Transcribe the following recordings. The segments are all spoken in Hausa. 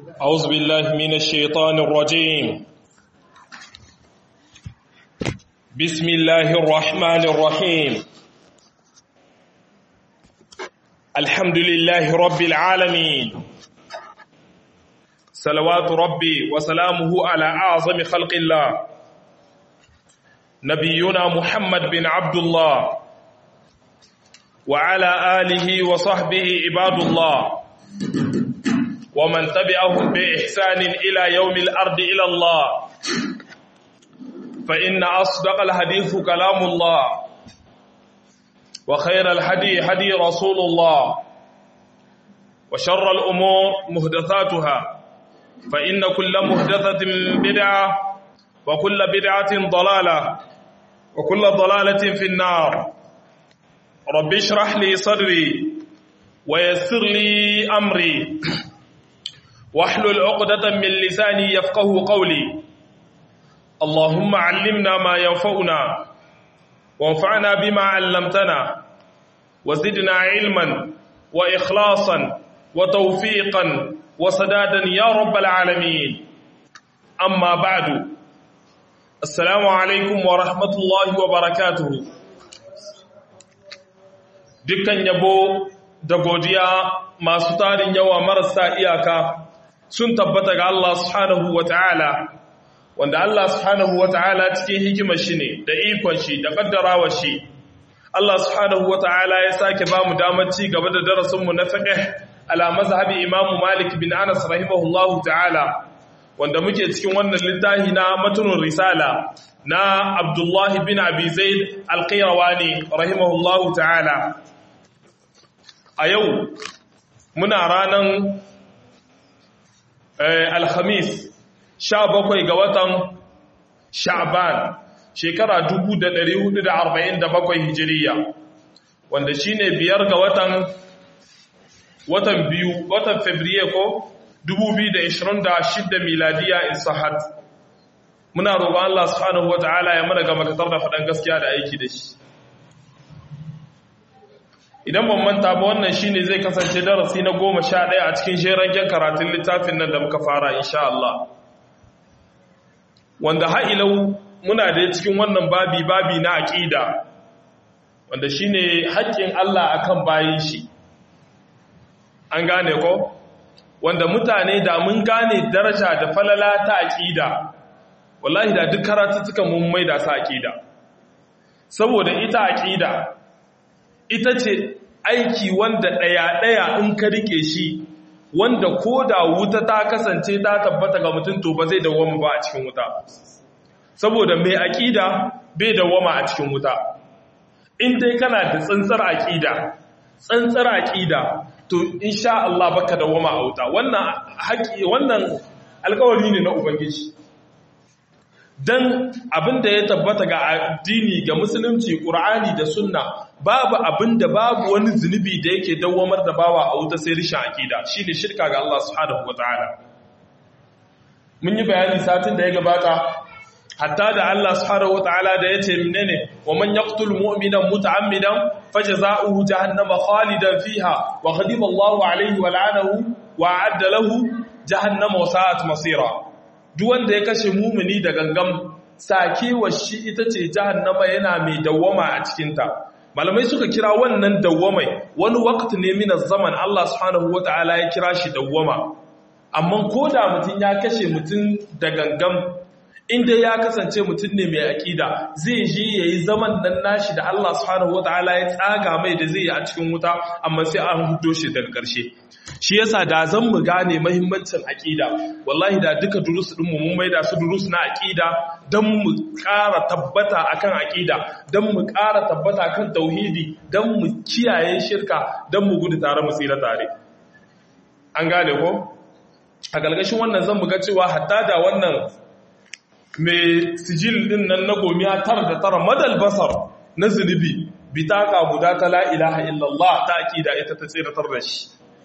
أعوذ بالله من الشيطان الرجيم بسم الله الرحمن الرحيم الحمد لله رب العالمين صلوات ربي وسلامه على أعظم خلق الله نبينا محمد بن عبد الله وعلى آله وصحبه عباد الله ومن تبعهم بإحسان إلى يوم الأرض إلى الله فإن أصدق الحديث كلام الله وخير الهدي هدي رسول الله وشر الأمور مهدثاتها فإن كل مهدثة بدعة وكل بدعة ضلالة وكل ضلالة في النار رب اشرح لي صدري ويسر لي أمري واحلل عقدة من لساني يفقه قولي اللهم علمنا ما ينفعنا وانفعنا بما علمتنا وزدنا علما وإخلاصا وتوفيقا وسدادا يا رب العالمين أما بعد السلام عليكم ورحمة الله وبركاته dukkan yabo da godiya masu tarin yawa marasa iyaka sun tabbata ga Allah subhanahu wa ta'ala, wanda Allah subhanahu wa ta'ala cikin hikimar shi ne da ikon shi da ƙaddarawa shi. Allah subhanahu wa ta'ala ya sake ba mu damar ci gaba da darasinmu na fiƙe ala mazhabi Imamu Malik bin Anas rahimahullahu ta'ala, wanda muke cikin wannan littafi na matunin risala na Abdullahi bin Abi Zaid al-Qayrawani rahimahullahu ta'ala. A yau, muna ranar alhamis sha bakwai ga watan sha'ban shekara bakwai hijiriya wanda shine biyar ga watan watan biyu watan fabriye ko 2026 miladiya in sahat muna roƙon Allah subhanahu wata'ala ya mana gama katar da faɗan gaskiya da aiki da shi idan ban manta ba wannan shine zai kasance darasi na goma sha ɗaya a cikin sheragen karatun littafin nan da muka fara insha Allah wanda ha'ilau muna da cikin wannan babi babi na aƙida wanda shine haƙƙin Allah akan bayin shi an gane ko wanda mutane da mun gane daraja da falala ta aƙida wallahi da duk karatuttuka mun maida sa aƙida saboda ita aƙida ita ce aiki wanda ɗaya-ɗaya in ka rike shi wanda ko da wuta ta kasance ta tabbata ga mutum to ba zai dawoma ba a cikin wuta saboda mai aƙida bai dawoma a cikin wuta in dai kana da tsantsar aƙida tsantsar aƙida to insha Allah baka dawoma a wuta wannan haƙi wannan alƙawari ne na ubangiji dan abin da ya tabbata ga addini ga musulunci ƙur'ani da sunna babu abin da babu wani zunubi da yake dawamar da bawa a wuta sai rishin aƙida shine shirka ga Allah subhanahu wataala mun yi bayani satin da ya gabata hatta da Allah subhanahu wataala da yace menene wa man yaqtul mu'mina muta'ammidan fajza'uhu jahannama khalidan fiha wa ghadiba Allahu alayhi wa la'anahu wa a'adda lahu jahannama wa sa'at masira duk wanda ya kashe mumini da gangam sakewa shi ita ce jahannama yana mai dawwama a cikinta malamai suka kira wannan dawwamai wani wakati ne min zaman Allah subhanahu wata'ala ya kira shi dawwama amma ko da mutum ya kashe mutum da gangam inda ya kasance mutum ne mai aƙida zai je ya yi zaman nan nashi da Allah subhanahu wata'ala ya tsaga mai da zai yi a cikin wuta amma sai an hudo shi daga ƙarshe shi yasa da zan mu gane mahimmancin aƙida wallahi da duka durus ɗin mu mun maida su durus na aƙida don mu ƙara tabbata akan aƙida don mu ƙara tabbata kan tauhidi don mu kiyaye shirka don mu gudu tare mu tsira tare an gane ko a galgashin wannan zan mu ga cewa hatta da wannan mai sijil din nan na gomiya tara da tara madal basar na zunubi bitaka guda ta la ilaha illallah ta aƙida ita ta tsiratar da shi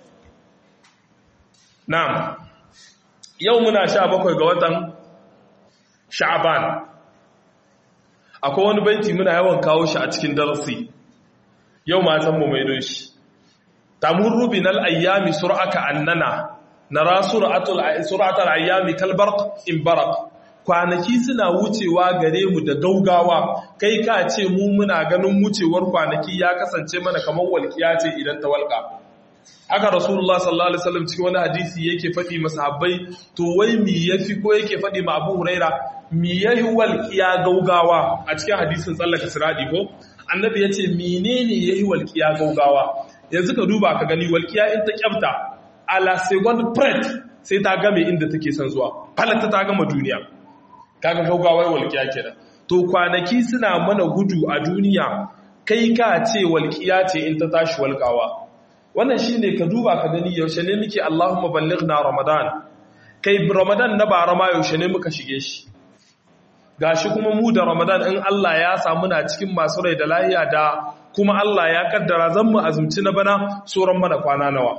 Na'am, yau muna sha bakwai ga watan Sha'aban. Akwai wani banki muna yawan kawo shi a cikin darasi, yau matan mu mai shi. Tamun rubin al'ayyami sur'aka annana nara suratul suratul ayyami kalbarq in barak kwanaki suna wucewa gare mu da gaugawa kai ka ce mu muna ganin wucewar kwanaki ya kasance mana kamar walkiya ce idan ta walka haka rasulullah sallallahu alaihi wasallam cikin wani hadisi yake faɗi masahabbai to wai mi yafi ko yake faɗi ma Abu Huraira mi yayi walkiya gaugawa a cikin hadisin tsallaka siradi ko annabi yace menene yayi walkiya gaugawa yanzu ka duba ka gani walkiya in ta kyafta ala second pret sai ta game inda take son zuwa falata ta gama duniya kaga gaugawar walƙiya kenan to kwanaki suna mana gudu a duniya kai ka ce walƙiya ce in ta tashi walƙawa wannan shine ka duba ka gani yaushe ne muke Allahumma ballighna Ramadan kai Ramadan na bara ma yaushe ne muka shige shi gashi kuma mu da Ramadan in Allah ya samu na cikin masu rai da lahiya da kuma Allah ya kaddara zan mu azumci na bana tsoron mana kwana nawa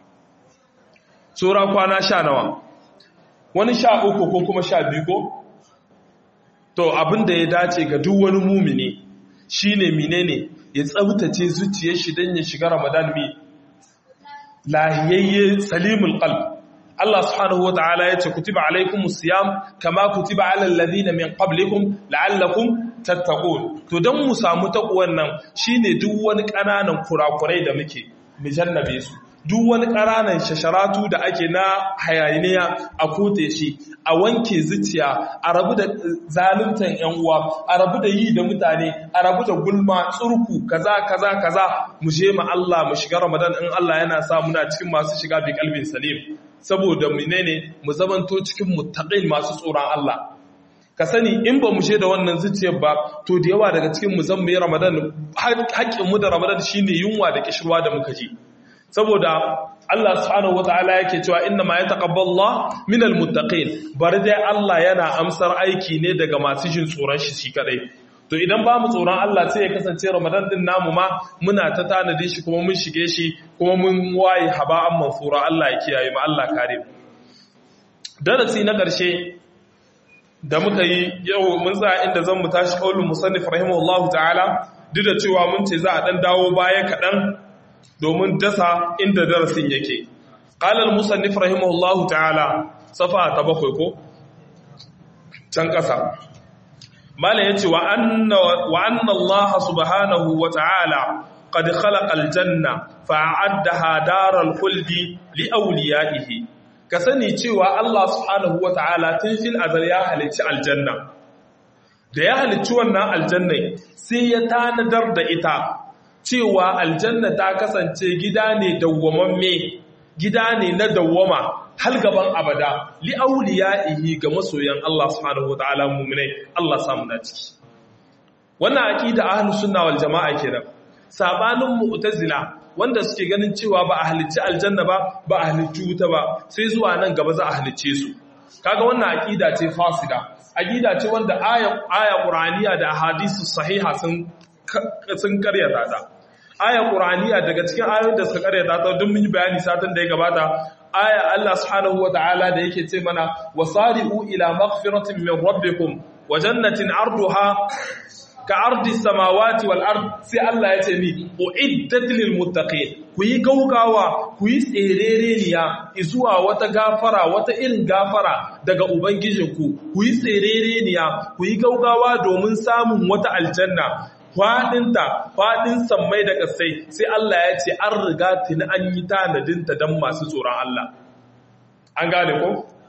tsora kwana sha nawa wani sha uku ko kuma sha biyu ko to abin da ya dace ga duk wani mumini shine menene ya tsabtace zuciyar shi dan ya shiga Ramadan mi lahiyayye salimul qalb Allah subhanahu wataala yace kutiba alaykumus siyam kama kutiba alal ladina min qablikum la'allakum tattaqun to dan mu samu takwan nan shine duk wani kananan kurakurai da muke mu jannabe su duk wani ƙananan shasharatu da ake na hayaniya a kote shi a wanke zuciya a rabu da zaluntan yan uwa a rabu da yi da mutane a rabu da gulma tsurku kaza kaza kaza mu je ma Allah mu shiga Ramadan in Allah yana sa muna cikin masu shiga bi kalbin salim saboda menene mu zamanto cikin muttaqin masu tsoron Allah ka sani in ba mu je da wannan zuciyar ba to da yawa daga cikin mu zan mu yi Ramadan haƙƙin mu da Ramadan shine yunwa da kishirwa da muka ji saboda Allah subhanahu wataala yake cewa inna ma yataqabbalullah minal muttaqin bari dai Allah yana amsar aiki ne daga masu jin tsoron shi shi kadai to idan ba mu tsoron Allah sai ya kasance Ramadan din namu ma muna ta tanadi shi kuma mun shige shi kuma mun waye haba'an manfura Allah ya kiyaye mu Allah kare mu darasi na ƙarshe da muka yi yau mun tsaya inda zan mu tashi kaulin musannif rahimahullahu ta'ala duk da cewa mun ce za a dan dawo baya kaɗan domin dasa inda darasin yake ƙalar musannif rahimahullahu ta'ala safa ta bakwai ko can ƙasa mala ya ce wa anna Allah subhanahu wa ta'ala qad khalaqa aljanna fa'addaha daral khuldi li awliyaihi ka sani cewa Allah subhanahu wa ta'ala tun fil azal ya halicci aljanna da ya halicci wannan aljanna sai ya tanadar da ita cewa aljanna ta kasance gida ne dawwamamme gida ne na dawwama hal gaban abada li awliyaihi ga masoyan Allah subhanahu wataala mu'minai Allah samu na ciki wannan aqida ahlus sunna wal jamaa kenan sabanin mu'tazila wanda suke ganin cewa ba a halicci aljanna ba ba a halicci wuta ba sai zuwa nan gaba za a halicce su kaga wannan aqida ce fasida aqida ce wanda aya aya qur'aniya da hadisi sahiha sun sun karyata ta aya qur'aniya daga cikin ayoyin da suka karyata ta duk mun yi bayani satin da ya gabata aya Allah subhanahu wataala da yake ce mana wasari'u ila maghfiratin min rabbikum wa jannatin arduha ka ardi samawati wal ard sai Allah ya ce ni uiddat lil muttaqin ku yi gaugawa ku yi tserereniya zuwa wata gafara wata irin gafara daga ubangijinku ku yi tserereniya ku yi gaugawa domin samun wata aljanna faɗinta faɗin sammai da ƙasai sai Allah ya ce an riga tuni an yi tanadinta don masu tsoron Allah an gane ko?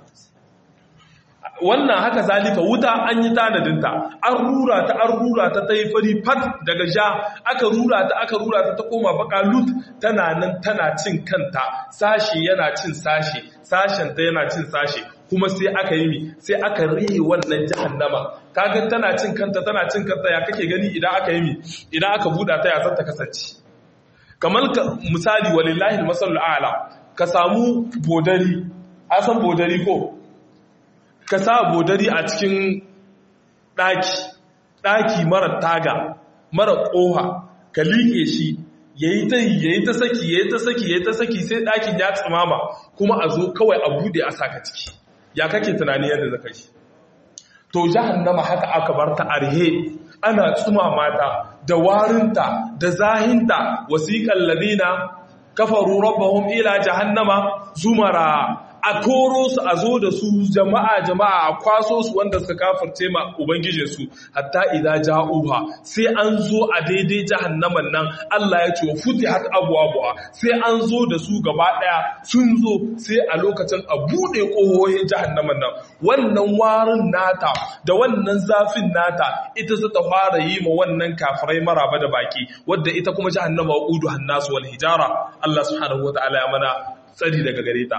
wannan haka zalika wuta an yi tanadinta an rura ta an rura ta ta yi fari fat daga ja aka rura ta aka rura ta ta koma baka lut tana nan tana cin kanta sashi yana cin sashi sashen ta yana cin sashi kuma sai aka yi mi sai aka rihe wannan jahannama kaga tana cin kanta tana cin kanta ya kake gani idan aka yi mi idan aka buɗa ta ya zanta kasance kamar misali walillahi masalul a'la ka samu bodari a san bodari ko ka sa bodari a cikin ɗaki ɗaki mara taga mara ƙoha ka liƙe shi ya yi ta ya yi ta saki ya yi ta saki ya yi ta saki sai ɗakin ya tsimama kuma a zo kawai a buɗe a saka ciki ya kake tunani yadda zaka shi to jahannama haka aka bar ta arhe ana tsumama ta da warinta da zahinta wasiqal ladina kafaru rabbahum ila jahannama zumara a koro su a zo da su jama'a jama'a a kwaso su wanda suka kafirce ma ubangijin su hatta idza ja'uha sai an zo a daidai jahannaman nan Allah ya ce wa futihat abwabuha sai an zo da su gaba daya sun zo sai a lokacin a bude kohohin jahannaman nan wannan warin nata da wannan zafin nata ita za ta fara yi ma wannan kafirai maraba da baki wadda ita kuma jahannama wa udu hannasu wal hijara Allah subhanahu wataala ya mana tsari daga gare ta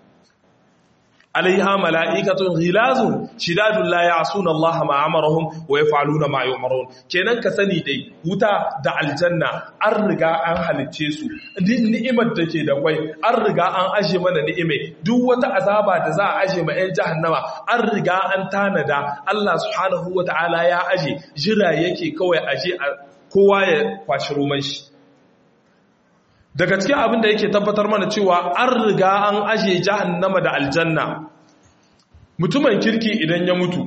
alaiha mala'ikatun ghilazun shidadun la ya'suna Allah ma amarahum wa yaf'aluna ma yu'marun kenan ka sani dai wuta da aljanna an riga an halicce su ni'imar da ke da kwai an riga an aje mana ni'ime duk wata azaba da za a aje ma 'yan jahannama an riga an tanada Allah subhanahu wata'ala ya aje jira yake kawai aje kowa ya kwashi roman shi daga cikin abin da yake tabbatar mana cewa an riga an aje jahannama da aljanna mutumin kirki idan ya mutu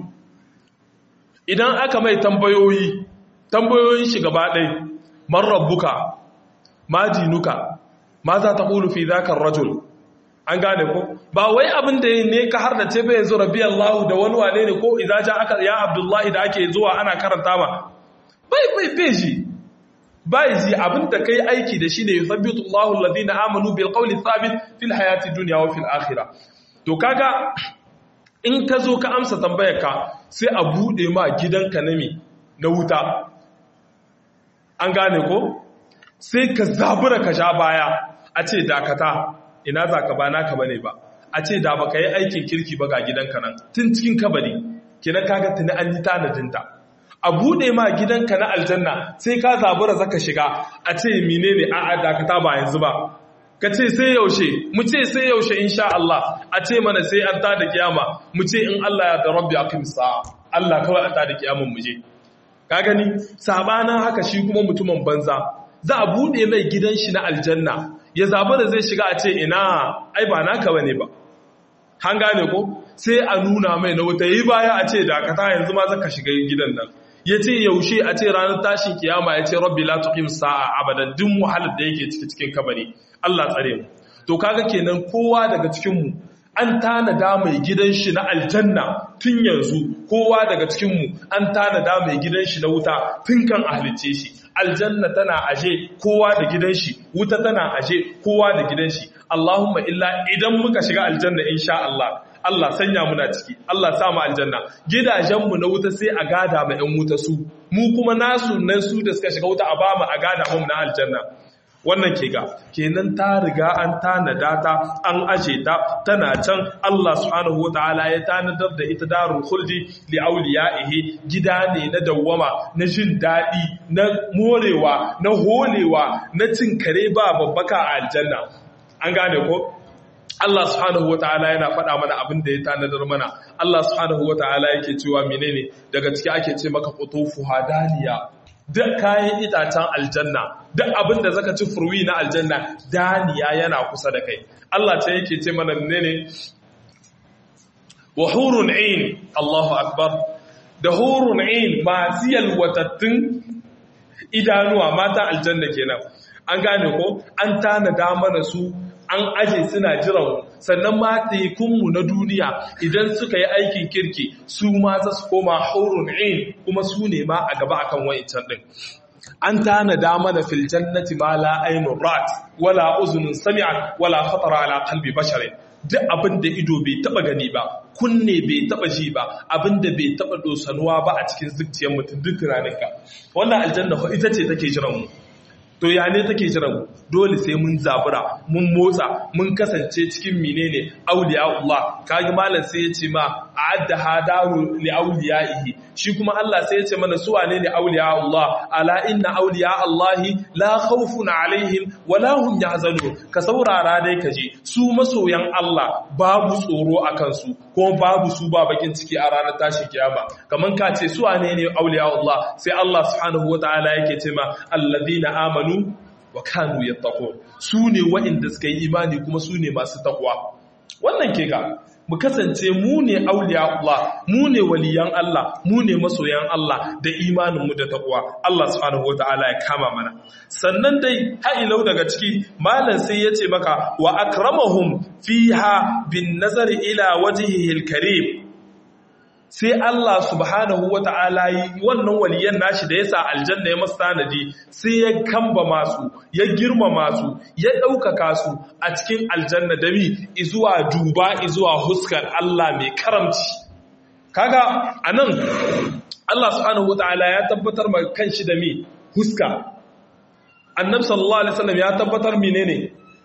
idan aka mai tambayoyi tambayoyin shi gaba ɗai man rabbuka ma dinuka ma za ta ƙulu fi zakar rajul an gane ko ba wai abin da ne ka har da ce bai yanzu rabi Allah da wani wane ne ko idan ja aka ya Abdullahi da ake zuwa ana karanta ma bai bai bai ji bai ji abin da kai aiki da shi ne yuthabbitu Allahu alladhina amanu bil qawli thabit fil hayati dunya wa fil akhirah to kaga in ka zo ka amsa tambayar ka sai a bude ma gidanka nami na wuta an gane ko sai ka zabura ka sha baya a ce dakata ina za ka ba naka bane ba a ce da baka yi aikin kirki ba ga gidanka nan tun cikin kabari kenan kaga tuni an yi tanadinta a bude ma gidanka na aljanna sai ka zabura zaka shiga a ce menene a a dakata ba yanzu ba ka ce sai yaushe mu ce sai yaushe insha Allah a ce mana sai an tada kiyama mu ce in Allah ya da rabbi aqim sa'a Allah kawai a tada kiyaman mu je ka gani sabanan haka shi kuma mutumin banza za a bude mai gidan shi na aljanna ya zabura zai shiga a ce ina ai ba naka bane ba han gane ko sai a nuna mai na wuta yi baya a ce dakata yanzu ma zaka shiga gidan nan ya ce yaushe a ce ranar tashin kiyama ya ce rabbi la tuqim sa'a abadan duk wahalar da yake ciki cikin kabari Allah tsare mu to kaga kenan kowa daga cikin mu an tanada mai gidan shi na aljanna tun yanzu kowa daga cikin mu an tanada mai gidan shi na wuta tun kan ahlice shi aljanna tana aje kowa da gidan shi wuta tana aje kowa da gidan shi Allahumma illa idan muka shiga aljanna insha Allah Allah sanya muna ciki Allah sa mu aljanna gidajenmu na wuta sai a gada ma ƴan wuta su mu kuma nasu nan su da suka shiga wuta a ba mu a gada mu na aljanna wannan ke ga kenan ta riga an tanada ta an aje ta tana can Allah subhanahu wataala ya tanadar da ita darul khuldi li awliyaihi gida ne na dawwama na jin dadi na morewa na holewa na cin kare ba babbaka a aljanna an gane ko Allah subhanahu wa ta'ala yana faɗa mana abin da ya tanadar mana Allah subhanahu wa ta'ala yake cewa menene daga ciki ake ce maka qutufu hadaniya duk kayan itacen aljanna duk abin da zaka ci furwi na aljanna daniya yana kusa da kai Allah ta yake ce mana menene wa hurun ain Allahu akbar da hurun ain masu yalwatattun idanuwa mata aljanna kenan an gane ko an tanada mana su an aje suna jiran sannan ma tekunmu na duniya idan suka yi aikin kirki su ma za su koma haurun in kuma su ne ma a gaba akan wancan din an tanada mana fil jannati ma la aynun rat wala uzunun sami'at wala khatara ala qalbi basharin duk abin da ido bai taba gani ba kunne bai taba ji ba abin da bai taba dosanuwa ba a cikin zuciyar mutum duk raninka wannan aljanna ita ce take jiran mu to ya ne take jiran dole sai mun zabura mun motsa mun kasance cikin menene auliya Allah kage malam sai ya ce ma a'adda hadaru li awliyaihi shi kuma Allah sai ya ce mana su wane ne auliya Allah ala inna auliya Allah la khawfun alaihim wala hum yahzanun ka saurara dai kaje su masoyan Allah babu tsoro akan su kuma babu su ba bakin ciki a ranar tashi kiyama kaman ka ce su wane ne auliya Allah sai Allah subhanahu wataala yake ce ma alladhina amanu wa kanu yattaqun su ne waɗanda suka yi imani kuma su ne masu takwa wannan ke ga mu kasance mu ne auliya Allah mu ne waliyan Allah mu ne masoyan Allah da imaninmu da taqwa Allah subhanahu wataala ya kama mana sannan dai ha'ilau daga ciki malam sai ya ce maka wa akramahum fiha bin nazari ila wajhihi al-karim sai Allah subhanahu wa ta'ala yi wannan waliyan nashi da ya sa aljanna ya masu tanadi sai ya kamba masu ya girma masu ya ɗaukaka su a cikin aljanna da mi izuwa duba izuwa huskar Allah mai karamci kaga a nan Allah subhanahu wa ta'ala ya tabbatar ma kanshi da mi huska annab sallallahu alaihi wasallam ya tabbatar menene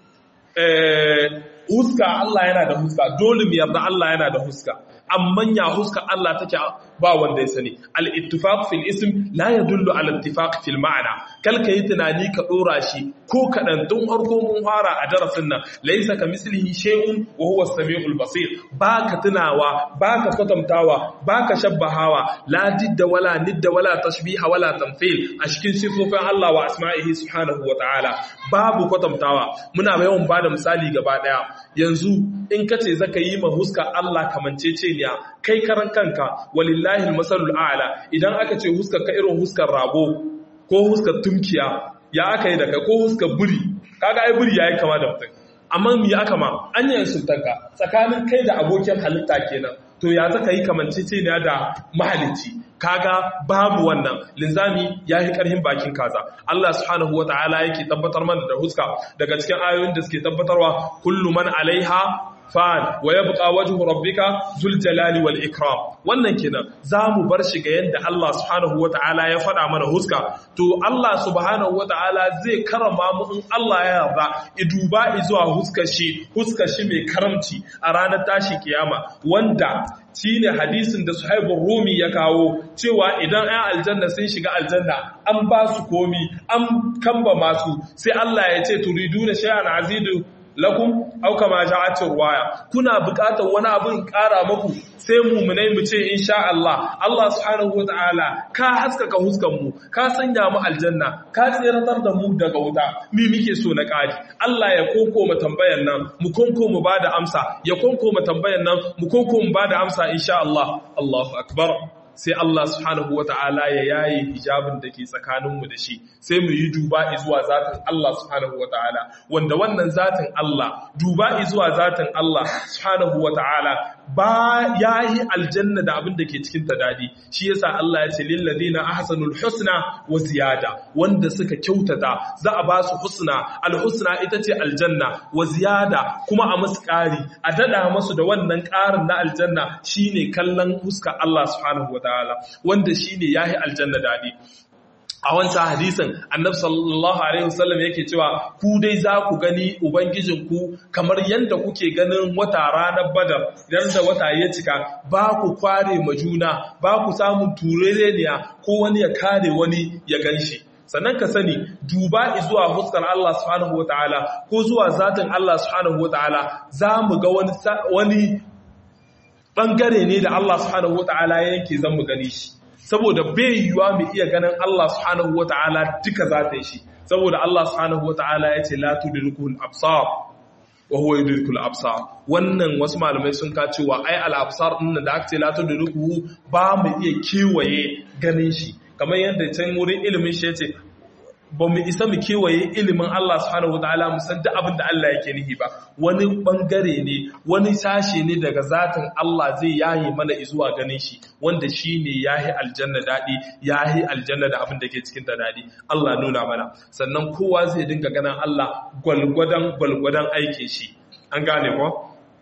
eh huska Allah yana da huska dole mu yarda Allah yana da huska amma ya huska Allah take ba wanda ya sani al-ittifaq fil ism la yadullu ala ittifaq fil ma'na kal kai tunani ka dora shi ko kadan tun harko mun fara a darasin nan laysa ka mislihi shay'un wa huwa as-sami'ul basir baka tunawa baka kwatantawa baka shabbahawa la didda wala nidda wala tashbiha wala tamthil a cikin sifofin Allah wa asma'ihi subhanahu wa ta'ala babu kwatantawa muna yawan bada misali gaba daya yanzu in kace zaka yi ma huska Allah kamanceceniya kai karan kanka walillahi almasalul a'la idan aka ce huskar ka irin huskar rago ko huskar tumkiya ya aka yi daga ko huskar buri kaga ai buri yayi kama da mutum amma me aka ma an yi sultanka tsakanin kai da abokin halitta kenan to ya zaka yi kamanceceniya da mahalicci kaga babu wannan linzami ya yi karhin bakin kaza Allah subhanahu wa ta'ala yake tabbatar mana da huska daga cikin ayoyin da suke tabbatarwa kullu man alaiha fan wa yabqa wajhu rabbika zul jalali wal ikram wannan kenan zamu bar shi ga yanda Allah subhanahu wataala ya faɗa mana huska to Allah subhanahu wataala zai karama mu in Allah ya yarda iduba zuwa huskar shi huskar shi mai karamci a ranar tashi kiyama wanda shine hadisin da Suhaibur Rumi ya kawo cewa idan ayan aljanna sun shiga aljanna an ba su komi an kamba masu sai Allah ya ce turiduna shay'an azidu lakum au kama ja'at ruwaya kuna buƙatar wani abin ƙara muku sai mu'minai mu ce insha Allah Allah subhanahu wataala ka haskaka huskan mu ka sanya mu aljanna ka tsiratar da mu daga wuta mi muke so na ƙari Allah ya koko mu tambayan nan mu konko mu bada amsa ya konko mu tambayan nan mu konko mu bada amsa insha Allah Allahu akbar sai Allah subhanahu wa ta'ala ya yaye hijabin da ke tsakaninmu da shi sai mu yi duba zuwa zatin Allah subhanahu wa ta'ala wanda wannan zatin Allah duba zuwa zatin Allah subhanahu wa ta'ala ba ya yi aljanna da abin da ke cikin ta dadi shi yasa Allah ya ce lil ladina ahsanul husna wa ziyada wanda suka kyautata za a ba su husna al husna ita ce aljanna wa ziyada kuma a musu ƙari a dada masu da wannan ƙarin na aljanna shine kallon huska Allah subhanahu wa ta'ala wanda shine yahi aljanna dadi a wancan hadisin annabi sallallahu alaihi wasallam yake cewa ku dai za ku gani ubangijinku kamar yadda kuke ganin wata ranar badar idan da wata ya cika ba ku kware ma juna ba ku samun turereniya ko wani ya kare wani ya ganshi sannan ka sani duba zuwa fuskar Allah subhanahu wataala ko zuwa zatin Allah subhanahu wataala za mu ga wani wani bangare ne da Allah subhanahu wataala yake zan mu gani shi saboda bai yiwuwa mu iya ganin Allah subhanahu wata'ala duka zatin shi saboda Allah subhanahu wata'ala ya ce la tudrikul absar wa huwa yudrikul absar wannan wasu malamai sun ka cewa ai al absar din da aka ce la tudrikuhu ba mu iya kewaye ganin shi kamar yadda can wurin ilimin shi yace ba mu isa mu kewaye ilimin Allah subhanahu wataala mu san duk abin da Allah yake nihi ba wani bangare ne wani sashe ne daga zatin Allah zai yaye mana zuwa ganin shi wanda shine yahi aljanna dadi yahi aljanna da abin da ke cikin ta dadi Allah nuna mana sannan kowa zai dinga ganin Allah gwalgwadan gwalgwadan aikin shi an gane ko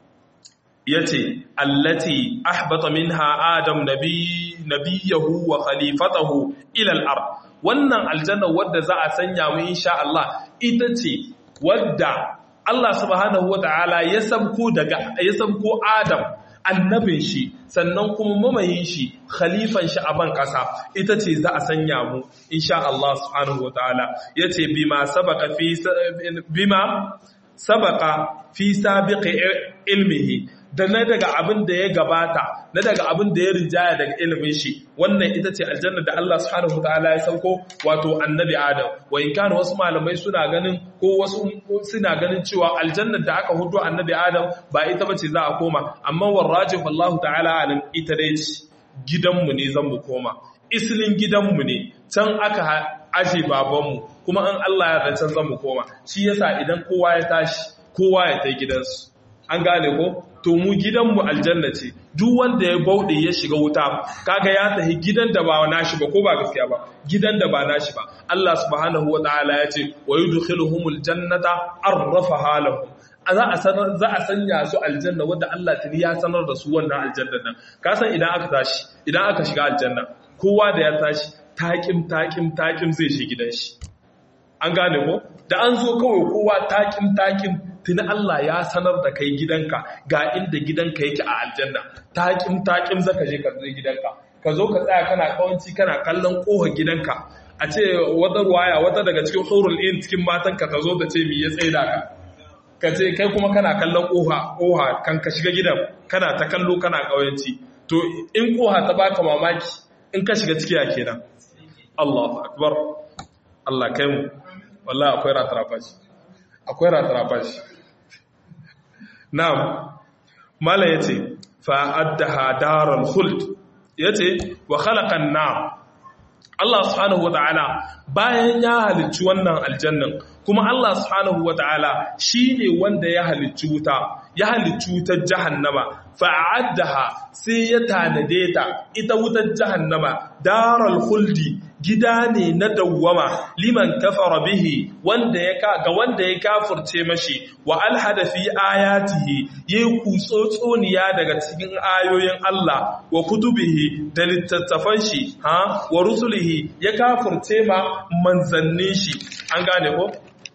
yace allati ahbata minha adam nabi nabiyahu wa khalifatahu ila al-ard wannan aljanna wadda za a sanya mu insha Allah ita ce wadda Allah subhanahu wata'ala ya sabko daga ya sabko Adam annabin shi sannan kuma mamayin shi khalifan shi a ban kasa ita ce za a sanya mu insha Allah subhanahu wata'ala yace bima sabaka fi bima sabaka fi sabiqi ilmihi da na daga abin da ya gabata na daga abin da ya rinjaya daga ilimin shi wannan ita ce aljanna da Allah subhanahu wataala ya sauko wato annabi Adam wa in kana wasu malamai suna ganin ko wasu suna ganin cewa aljanna da aka hudo annabi Adam ba ita bace za a koma amma warrajih wallahu ta'ala alim ita dai ce gidanmu ne zan mu koma islin gidanmu ne can aka aje babanmu kuma an Allah ya can zan mu koma shi yasa idan kowa ya tashi kowa ya tai gidansu an gane ko to mu gidanmu aljanna ce duk wanda ya bauɗe ya shiga wuta kaga ya tafi gidan da ba nashi ba ko ba gaskiya ba gidan da ba nashi ba Allah subhanahu wataala ya ce wa yudkhiluhumul jannata arrafaha lahum za a sanar za a sanya su aljanna wanda Allah tuni ya sanar da su wannan aljanna nan ka san idan aka tashi idan aka shiga aljanna kowa da ya tashi takim takim takim zai shi gidan shi an gane ko da an zo kawai kowa takim takim tuni Allah ya sanar da kai gidanka ga inda gidanka yake a aljanna takim takim zaka je ka zo gidanka ka zo ka tsaya kana kawanci kana kallon kohar gidanka a ce wata ruwaya wata daga cikin hurul in cikin matanka ta zo ta ce mi ya tsaida ka ka ce kai kuma kana kallon koha koha kan ka shiga gidan kana ta kallo kana kawanci to in koha ta baka mamaki in ka shiga ciki a kenan Allahu akbar Allah kai mu wallahi akwai ratarafashi akwai ratarafashi na'am mala yace fa addaha daral khuld yace wa khalaqan nar Allah subhanahu wata'ala bayan ya halicci wannan aljannan kuma Allah subhanahu wata'ala shine wanda ya halicci wuta ya halicci wutar jahannama fa'addaha sai ya tanade ta ita wutar jahannama daral khuldi gida ne na dawwama liman kafara bihi wanda ya ka ga wanda ya kafirce mashi wa alhada fi ayatihi yayi kutsotsoniya daga cikin ayoyin Allah wa kutubihi da littattafan shi ha wa rusulihi ya kafirce ma manzannin shi an gane ko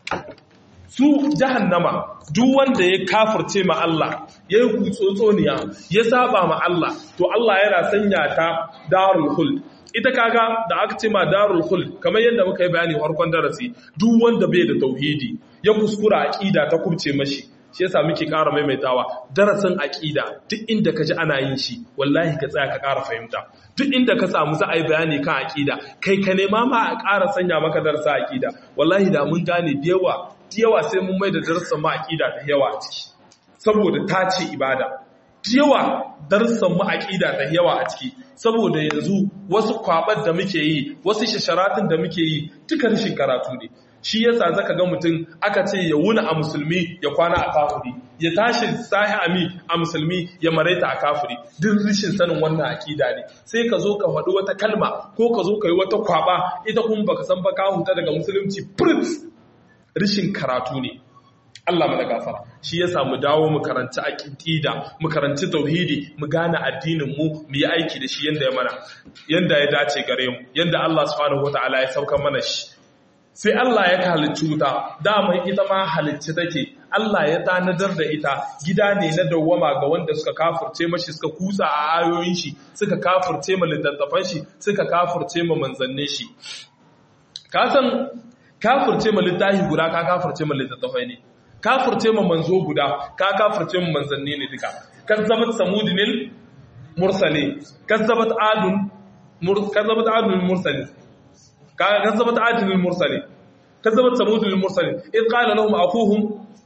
su jahannama duk wanda ya kafirce ma Allah ya yi kutsotsoniya ya saba ma Allah to Allah yana sanya ta darul khuld ita kaga da aka ce ma darul khuld kamar yadda muka yi bayani farkon darasi duk wanda bai da tauhidi ya kuskura aqida ta kubce mashi shi yasa muke ƙara maimaitawa darasin aqida duk inda ka ji ana yin shi wallahi ka tsaya ka ƙara fahimta duk inda ka samu za a yi bayani kan aqida kai ka nema ma a ƙara sanya maka darasa aqida wallahi da mun gane da yawa yawa sai mun mai da darussan ma aqida da yawa a ciki saboda ta ce ibada yawa darussan mu aqida da yawa a ciki saboda yanzu wasu kwabar da muke yi wasu shasharatin da muke yi duka rashin karatu ne shi yasa zaka ga mutum aka ce ya wuna a musulmi ya kwana a kafiri ya tashi sahi ami a musulmi ya maraita a kafiri duk rishin sanin wannan akida ne sai ka zo ka faɗi wata kalma ko ka zo ka yi wata kwaba ita kuma baka san ba ka huta daga musulunci prince rishin karatu ne Allah mana gafara shi yasa mu dawo mu karanci aqida mu karanci tauhidi mu gane addinin mu mu yi aiki da shi yanda ya mana yanda ya dace gare mu yanda Allah subhanahu wataala ya sauka mana shi sai Allah ya halicci wuta dama ita ma halicci take Allah ya tanadar da ita gida ne na dawwama ga wanda suka kafurce mashi suka kusa a ayoyin shi suka kafurce ma littattafan shi suka kafurce ma manzannin shi ka san kafurce ma littafi guda ka kafurce ma littattafai ne kafurce ma manzo guda ka kafurce ma manzanni ne duka kazzabat samudinil mursali kazzabat adun kazzabat adun mursali كذبت عاد للمرسلين كذبت ثمود للمرسلين إذ قال لهم أخوهم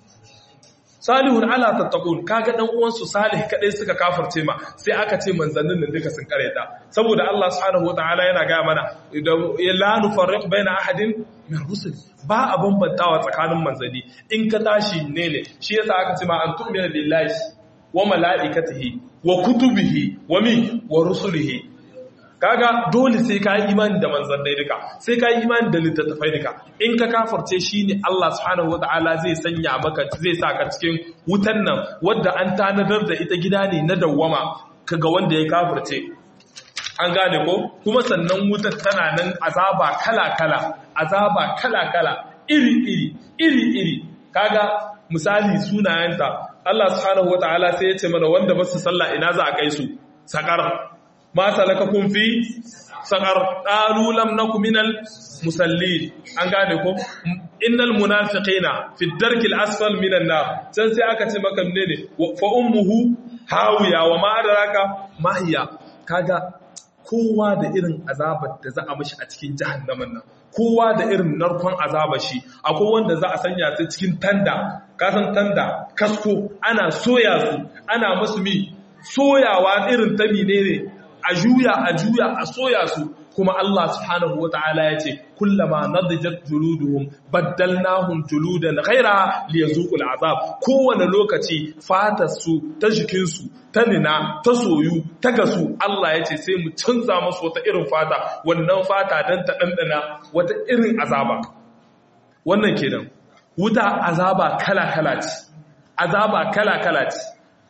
صالح على تتقون kaga dan uwansu salih kadai suka kafirce ma sai aka ce manzannin nan duka sun kareta saboda Allah subhanahu wataala yana ga mana la nufarriq baina ahadin min rusul ba a bambantawa tsakanin manzanni in ka tashi ne ne shi yasa aka ce ma an tu'mina lillahi wa malaikatihi wa kutubihi wa min wa rusulihi kaga dole sai ka yi imani da manzannai duka sai ka yi imani da littattafai duka in ka kafarce shi ne Allah subhanahu wata'ala zai sanya maka zai sa ka cikin wutan nan wadda an tanadar da ita gida ne na dawwama kaga wanda ya kafarce an gane ko kuma sannan wutar tana nan azaba kala-kala azaba kala-kala iri-iri iri-iri kaga misali sunayenta Allah subhanahu wata'ala sai ya ce mana wanda ba su sallah ina za a kai su sakar ma salakakum fi saqar qalu lam nakum minal musallin an gane ko innal munafiqina fi darkil asfal minan nar sai sai aka ce maka ne fa ummuhu hawiya wa ma adraka mahiya kaga kowa da irin azabar da za a mishi a cikin jahannamin nan kowa da irin narkon azabar shi akwai wanda za a sanya su cikin tanda kasan tanda kasko ana soya su ana musu mi soyawa irin ta menene a juya a juya a soya su kuma Allah subhanahu wata'ala ya ce kullama nadijat juluduhum baddalnahum juludan ghaira liyazuqul azab kowane lokaci fatar su ta jikin su ta nina ta soyu ta gasu Allah ya ce sai mu canza musu wata irin fata wannan fata dan ta dandana wata irin azaba wannan kenan wuta azaba kala kala ce azaba kala kala ce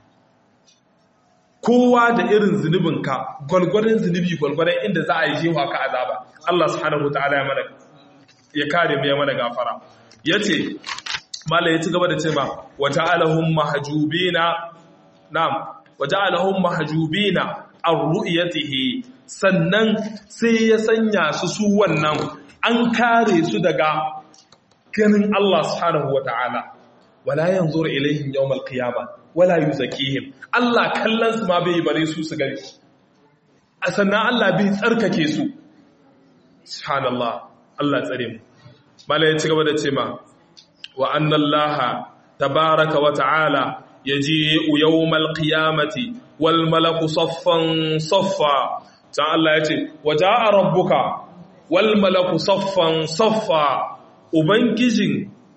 kowa da irin zunubinka gwalgwadon zunubi gwalgwadon inda za a yi jewa ka azaba Allah subhanahu wataala ya mana ya kare mu ya mana gafara yace mallai ya ci gaba da cewa wata'alahum mahjubina na'am wata'alahum mahjubina ar-ru'yatihi sannan sai ya sanya su su wannan an kare su daga ganin Allah subhanahu wataala wala yanzuru ilaihim yawmal qiyamah wala yuzakihim Allah kallon su ma bai bare su su gani a sannan Allah bai tsarkake su subhanallah Allah tsare mu malai ya ci gaba da ce ma wa annallaha tabaraka wa ta'ala yaji'u yawmal qiyamati wal malaku saffan saffa ta Allah ya ce waja'a rabbuka wal malaku saffan saffa ubangijin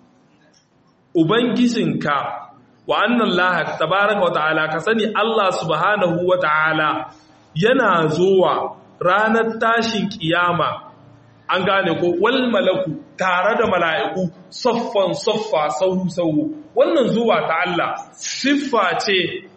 ubangijinka wa annan lahak tabaraka wa ta'ala ka sani Allah subhanahu wa ta'ala yana zuwa ranar tashin kiyama an gane ko wal malaku tare da mala'iku saffan saffa sahu sahu wannan zuwa ta Allah siffa ce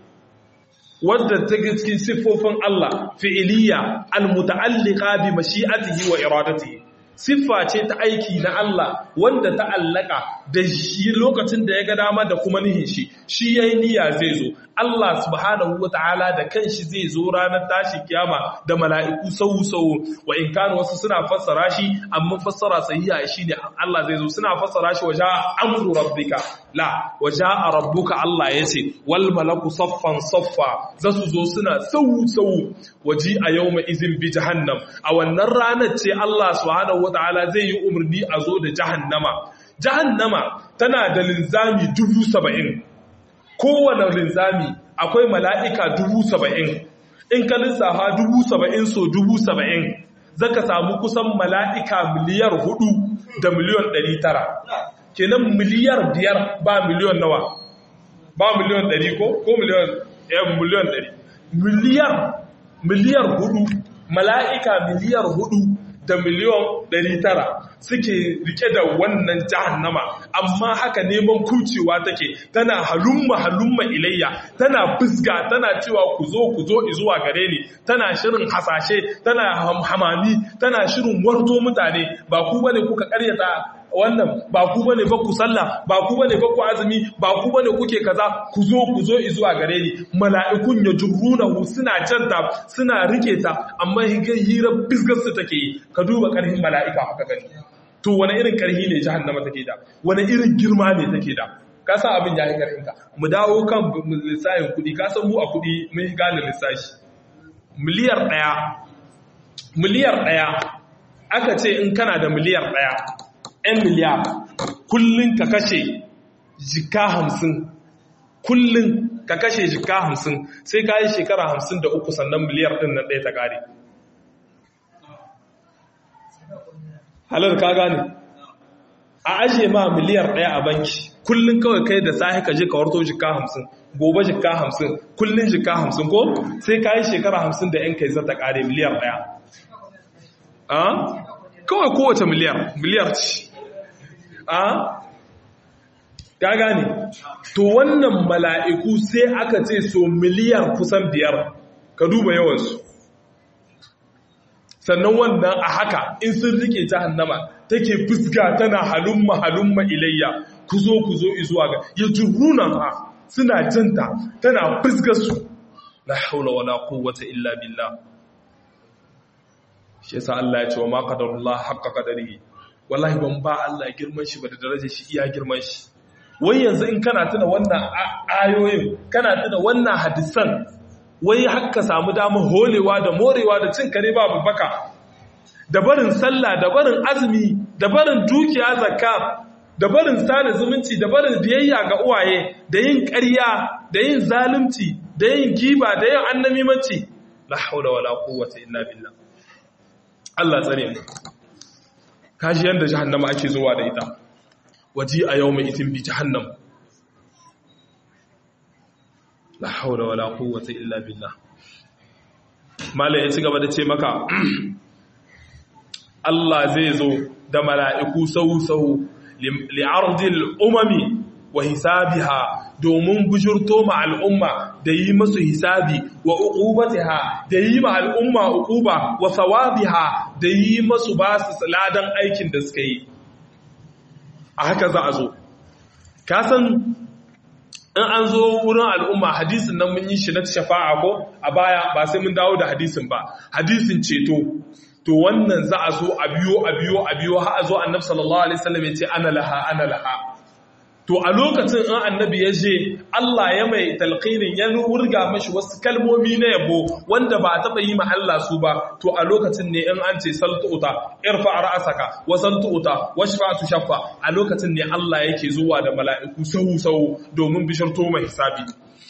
wadda ta cikin siffofin Allah fi'iliya al-muta'alliqa bi mashi'atihi wa iradatihi siffa ce ta aiki na Allah wanda ta allaka da shi lokacin da ya ga dama da kuma nihin shi shi yayi niyya zai zo Allah subhanahu wataala da kanshi zai zo ranar tashi kiyama da mala'iku sau sau wa in kana wasu suna fassara shi amma fassara sahiha shine Allah zai zo suna fassara shi waja amru rabbika la waja rabbuka Allah yace wal malaku saffan saffa zasu zo suna sau sau waji a yawma izin bi jahannam a wannan ranar ce Allah subhanahu wataala zai yi umarni a zo da jahannama jahannama tana da linzami dubu saba'in kowane linzami akwai mala'ika dubu saba'in in ka lissafa dubu saba'in so dubu saba'in zaka samu kusan mala'ika miliyar hudu da miliyon ɗari tara kenan miliyar biyar ba miliyon nawa ba miliyon ɗari ko ko miliyon yan miliyon ɗari miliyar miliyar hudu mala'ika miliyar hudu da miliyon 900 suke rike da wannan jahannama amma haka neman kucewa take tana halumma halumma ilayya tana fusga tana cewa ku zo ku zo zuwa gare ni tana shirin hasashe tana hamami tana shirin warto mutane ba ku bane kuka karyata wannan ba ku bane ba ku sallah ba ku bane ba ku azumi ba ku bane kuke kaza ku zo ku zo zuwa gare ni mala'ikun ya jurrunahu suna janta suna rike ta amma hira bisgar su take yi ka duba karhin mala'ika haka gani to wani irin karhi ne jahannama take da wani irin girma ne take da ka san abin ya yi karhin ka mu dawo kan lissafin kuɗi ka san mu a kuɗi mun gane lissafi miliyar ɗaya miliyar ɗaya aka ce in kana da miliyar ɗaya 'yan miliyar kullum ka kashe jika hamsin kullum ka kashe jika hamsin sai ka yi shekara hamsin da uku sannan miliyar ɗin nan ɗaya ta ƙare halar ka gane a ajiye ma miliyar ɗaya a banki kullum kawai kai da sahi ka je ka warto jika hamsin gobe jika hamsin kullum jika hamsin ko sai ka yi shekara hamsin da ‘yan kai zata ƙare miliyar ɗaya kawai kowace miliyar miliyar ce a ka gane to wannan mala'iku sai aka ce so miliyar kusan biyar ka duba yawansu sannan wannan a haka in sun rike jahannama take fuska tana halumma halumma ilayya ku zo ku zo izuwa ga ya juruna ha suna janta tana fuskar su la haula wala quwwata illa billah shi yasa Allah ya ce wa ma qadarullah haqqa qadarihi wallahi ban ba Allah girman shi ba da darajar shi iya girman shi wai yanzu in kana tuna wannan ayoyin kana tuna wannan hadisan wai haka samu damar holewa da morewa da cin kare babu baka da barin sallah da barin azumi da barin dukiya zakka da barin sada zumunci da barin biyayya ga uwaye da yin ƙarya da yin zalunci da yin giba da yin annamimanci la haula wala quwwata illa billah Allah tsare mu kaji yanda jahannama ake zuwa da ita waji a yawma itin bi jahannam la haula wala quwwata illa billah mala ya ci gaba da ce maka Allah zai zo da mala'iku sau-sau li'ardil umami wa hisabiha domin bujurto ma al'umma da yi masu hisabi wa uqubatiha da yi ma al'umma uquba wa sawabiha da yi masu ba su ladan aikin da suka yi a haka za a zo kasan in an zo wurin al'umma hadisin nan mun yi shi na shafa'a ko a baya ba sai mun dawo da hadisin ba hadisin ceto to wannan za a zo a biyo a biyo a biyo har a zo annabi sallallahu alaihi wasallam ya ce ana laha ana laha to a lokacin in annabi ya je Allah ya mai talqinin ya wurga mashi wasu kalmomi na yabo wanda ba taba yi ma Allah su ba to a lokacin ne in an ce saltuta irfa ra'saka wa saltuta washfa'tu shaffa a lokacin ne Allah yake zuwa da mala'iku sau sau domin bishirto mai hisabi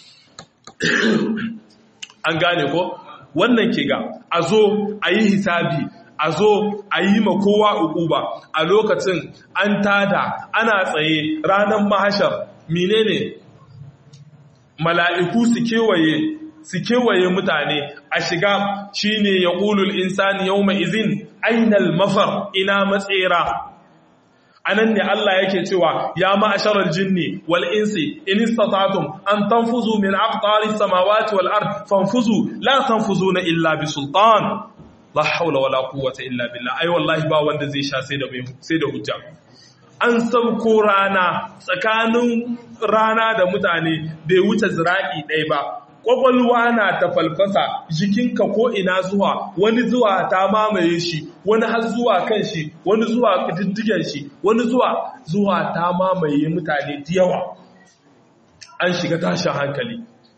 an gane ko wannan ke ga a zo a yi hisabi a zo a yi ma kowa ukuba a lokacin an tada ana tsaye ranar mahashar menene mala'iku su kewaye su kewaye mutane a shiga shine ya ƙulul insani yau mai izin ainal mafar ina matsera anan ne Allah yake cewa ya ma'asharal jinni wal insi in istata'tum an tanfuzu min aqtari samawati wal ard fanfuzu la tanfuzuna illa bi sultan la hawla wala quwwata illa billah ai wallahi ba wanda zai sha sai da sai da hujja an sauko rana tsakanin rana da mutane bai wuce zira'i ɗaya ba kwakwalwa na ta falfasa jikinka ko ina zuwa wani zuwa ta mamaye shi wani har zuwa kan shi wani zuwa diddigen shi wani zuwa zuwa ta mamaye mutane da yawa an shiga tashin hankali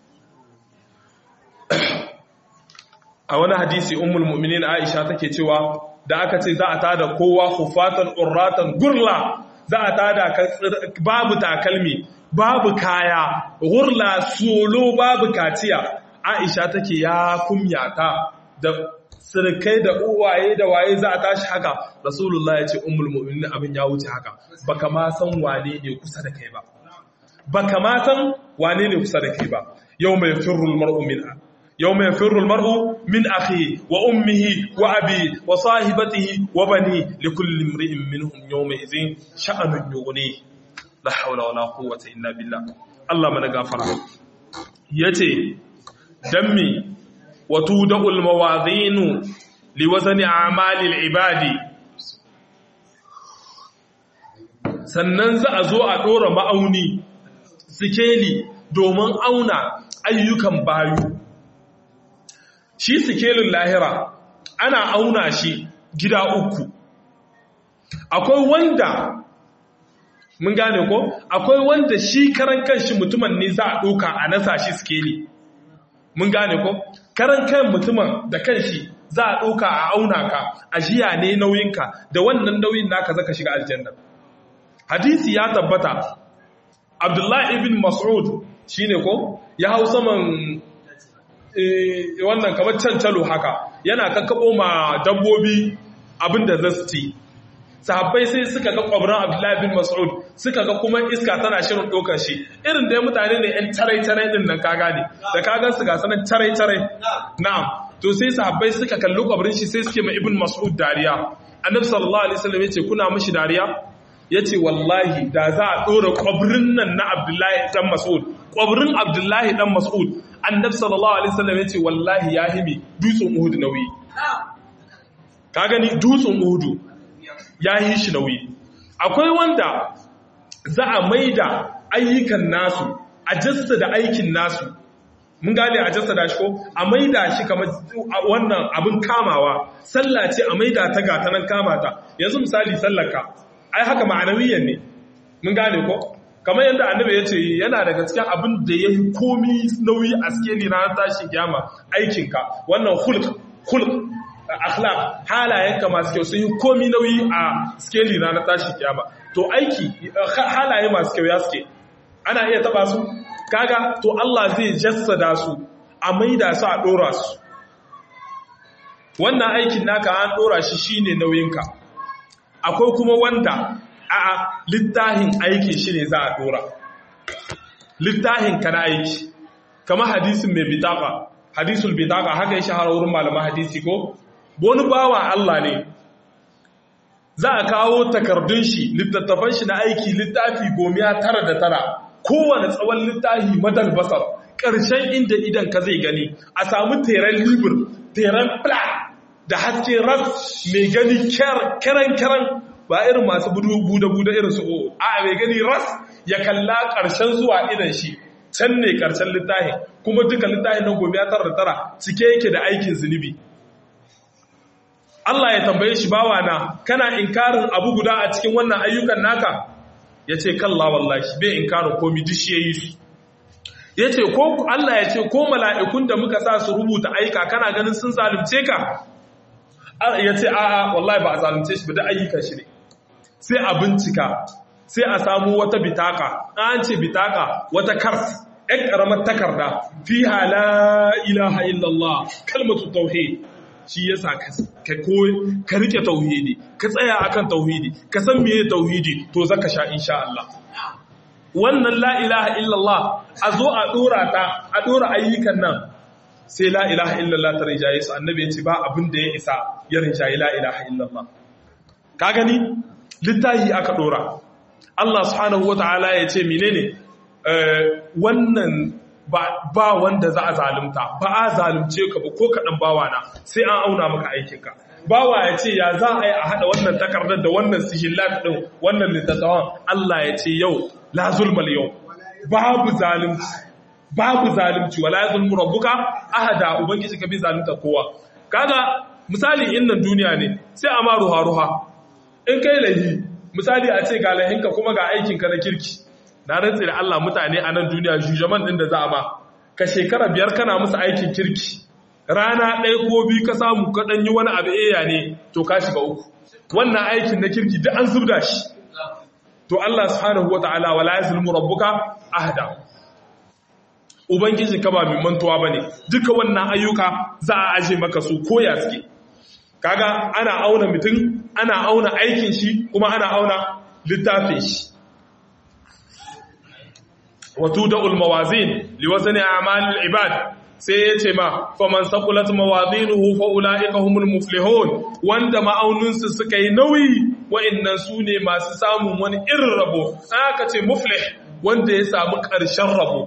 a wani hadisi ummul mu'minin Aisha take cewa da aka ce za a tada kowa hufatan urratan gurla za a tada babu takalmi babu kaya gurla solo babu kaciya Aisha take ya kumyata da sirkai da uwaye da waye za a tashi haka Rasulullah ya ce ummul mu'minin abin ya wuce haka baka ma san wane ne kusa da kai ba baka ma san wane ne kusa da kai ba yau mai firrul mar'u min يوم يفر المرء من أخيه وأمه وأبيه وصاحبته وبنيه لكل امرئ منهم يومئذ شأن يغنيه لا حول ولا قوة إلا بالله الله من غفر يتي دمي وتودع المواضين لوزن أعمال العباد sannan za a zo a ɗora ma'auni sikeli domin auna ayyukan bayu shi sikelin lahira ana auna shi gida uku akwai wanda mun gane ko akwai wanda shi karan kanshi mutumin ne za a ɗauka a nasa shi sikeli mun gane ko karan kan mutumin da kanshi za a ɗauka a auna ka a jiya ne nauyinka da wannan nauyin naka zaka shiga aljanna hadisi ya tabbata abdullahi ibn mas'ud shine ko ya hau saman wannan kamar cancalo haka yana kakkabo ma dabbobi abinda za su ci sahabbai sai suka ga kwabran abdullahi bin mas'ud suka ga kuma iska tana shirin ɗaukar shi irin da mutane ne yan tarai-tarai ɗin nan ka gane da ka gan su ga sanar tarai-tarai na'am to sai sahabbai suka kalli kwabrin shi sai suke ma ibn mas'ud dariya annabi sallallahu alaihi wasallam yace kuna mishi dariya yace wallahi da za a ɗora kwabrin nan na abdullahi dan mas'ud kwabrin abdullahi dan mas'ud annabi sallallahu alaihi wasallam yace wallahi ya himi dutsen uhud nauyi ka gani dutsen uhud ya yi shi nauyi akwai wanda za a maida ayyukan nasu a jassa da aikin nasu mun gane a jassa da shi ko a maida shi kamar wannan abin kamawa sallah ce a maida ta ga ta nan kamata yanzu misali sallarka ai haka ma'anawiyan ne mun gane ko kamar yadda annabi ya ce yana daga cikin abin da ya yi komi nauyi a skeli ranar tashin kiyama aikinka wannan hulk hulk akhlaq halayenka masu kyau sun yi komi nauyi a skeli ranar tashin kiyama to aiki halaye masu kyau ya suke ana iya taba su kaga to Allah zai jassada su a maida su a dora su wannan aikin naka an dora shi shine nauyinka akwai kuma wanda a littahin aiki shi ne za a dora littahin ka na aiki kama hadisin mai bitaka hadisul bitaka haka ya shahara wurin malaman hadisi ko wani bawa Allah ne za a kawo takardun shi littattafan shi na aiki littafi gomiya tara da tara kowane tsawon littafi madal basar ƙarshen inda idan ka zai gani a samu teren libur teren pla da haske ras mai gani karen-karen ba irin masu buda-buda irin su o a mai gani ras ya kalla ƙarshen zuwa idan shi can ne ƙarshen littafi kuma duka littafi na gobe ya tara da tara cike yake da aikin zunubi Allah ya tambaye shi bawa na kana inkarin abu guda a cikin wannan ayyukan naka ya ce kalla wallahi bai inkarin komi duk shi ya yi su ya ce ko Allah ya ce ko mala'ikun da muka sa su rubuta aika kana ganin sun zalunce ka ya ce a'a wallahi ba a zalunce shi ba da ayyukan shi ne sai a bincika sai a samu wata bitaka an ce bitaka wata kars ɗan ƙaramar takarda fi hala ilaha illallah kalmatu tauhid shi yasa ka koyi ka rike tauhidi ka tsaya akan tauhidi ka san meye tauhidi to zaka sha insha Allah wannan la ilaha illallah a zo a dora ta a dora ayyukan nan sai la ilaha illallah ta rijaye su annabi ya ce ba abin da ya isa ya rijaye la ilaha illallah ka gani littahi aka dora Allah subhanahu wataala ya ce menene wannan ba wanda za a zalunta ba a zalunce ka ba ko kaɗan bawa na sai an auna maka aikinka bawa ya ce ya za a yi a haɗa wannan takardar da wannan sihillat ɗin wannan littattafan Allah ya ce yau la zulmal yau babu zalunci babu zalunci wala ya zulmu rabbuka ahada ubangiji ka bi zalunta kowa kaga misali in nan duniya ne sai a ma ruha ruha in kai lahi misali a ce ga lahinka kuma ga aikinka na kirki na rantsi da Allah mutane a nan duniya jujaman din da za a ba ka shekara biyar kana musu aikin kirki rana ɗaya ko biyu ka samu ka ɗan yi wani abu eya ne to ka shiga uku wannan aikin na kirki duk an zubda shi to Allah subhanahu wata'ala wala yazlimu rabbuka ahada ubangiji ka ba mai mantuwa bane duka wannan ayyuka za a aje maka su koya suke kaga ana auna mutum ana auna aikin shi kuma ana auna littafin shi وتودع الموازين لوزن أعمال العباد sai ya ce ma faman sakulat mawazinuhu fa ulaika humul muflihun wanda ma'auninsu suka yi nauyi wa'annan su ne masu samun wani irin rabo aka ce muflih wanda ya samu ƙarshen rabo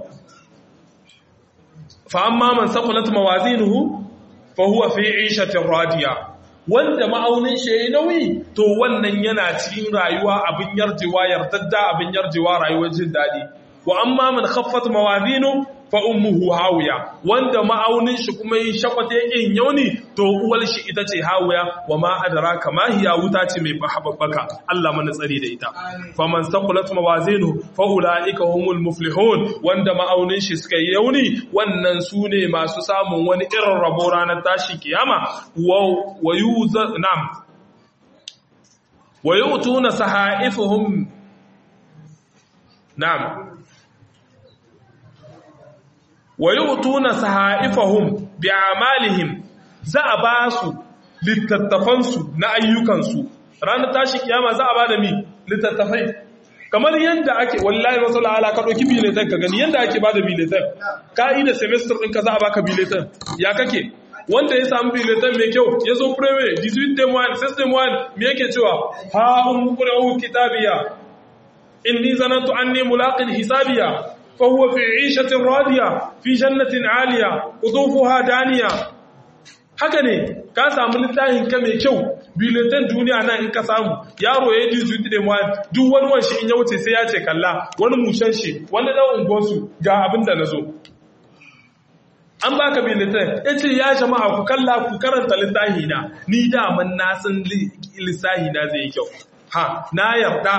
fa amma man sakulat mawazinuhu fa huwa fi 'ishatin radiya wanda ma'aunin shi yayi nauyi to wannan yana cikin rayuwa abin yarjewa yardadda abin yarjewa rayuwar jin daɗi wa amma man khaffat mawazinu fa ummuhu hawiya wanda ma'aunin shi kuma yin shakwata yakin yauni to uwar shi ita ce hawiya wa ma adraka ma hiya wuta ce mai bahabbaka Allah mana tsari da ita fa man saqulat mawazinu fa ulaika humul muflihun wanda ma'aunin shi suka yi yauni wannan su ne masu samun wani irin rabo ranar tashi kiyama wa wayuza nam wa yutuna sahaifuhum nam wa yu'tuna sahaifahum bi'amalihim za a ba su littattafansu na ayyukansu ranar tashi kiyama za a ba da mi littattafai kamar yadda ake wallahi wasu la'ala ka ɗauki biletan ka gani yadda ake ba da biletan ka'ida semester ɗinka za a baka biletan ya kake wanda ya samu biletan mai kyau ya zo prewe 18 dem 1 system 1 me yake cewa ha un qura'u kitabiya inni zanantu anni mulaqin hisabiya فهو في عيشة راضية في جنة عالية قطوفها دانية haka ne ka samu littafin ka mai kyau biletan duniya nan in ka samu yaro ya ji zuti da muwa duk wani wanshi in ya wuce sai ya ce kalla wani mushen shi wani dan ungonsu ga abin da na zo an baka biletan ya ce ya jama'a ku kalla ku karanta littafi na ni daman na san lissahi na zai yi kyau ha na yarda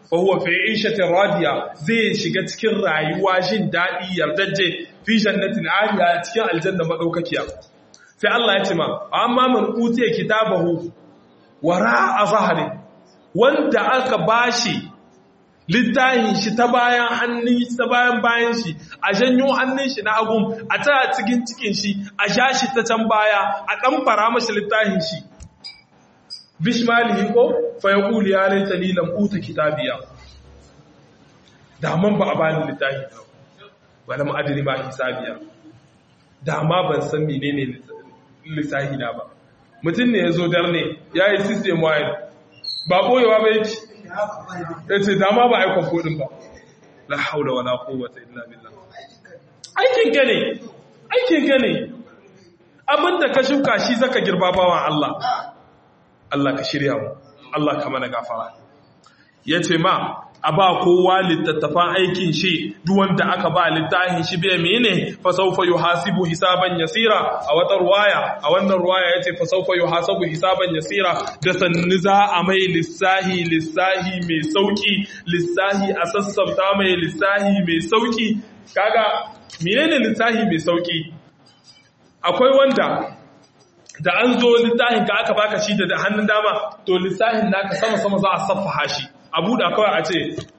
fa huwa fi 'ishatin radiya zai shiga cikin rayuwa jin dadi yardaje fi jannatin 'aliya cikin aljanna madaukakiya sai Allah ya ce ma amma man utiya kitabahu wara a zahari wanda aka bashi littafin shi ta bayan hannun ta bayan bayan shi a janyo hannun shi na hagun a tara cikin cikin shi a sha shi ta can baya a dan fara mashi littafin shi bishmalihi ko fa yaqulu ya laitani lam uta kitabiya da man ba a bani littafi ba wala ma adri ma hisabiya da ma ban san menene lissahi na ba mutum ne ya zo darne ya yi system wide ba boyewa ba yake ya ce dama ba aikon kodin ba la haula wala quwwata illa billah aikin ka ne aikin ka ne abinda ka shuka shi zaka girba bawan Allah Allah ka shirya mu Allah ka mana gafara yace ma a ba kowa littattafan aikin shi duk wanda aka ba littafin shi bai mene fa sawfa yuhasibu hisaban yasira a wata ruwaya a wannan ruwaya yace fa sawfa yuhasabu hisaban yasira da sanni za a mai lissahi lissahi mai sauki lissahi a sassauta mai lissahi mai sauki kaga menene lissahi mai sauki akwai wanda da an zo littafin ka aka baka shi da hannun dama to lissahin naka sama sama za a saffaha shi a buɗa kawai a ce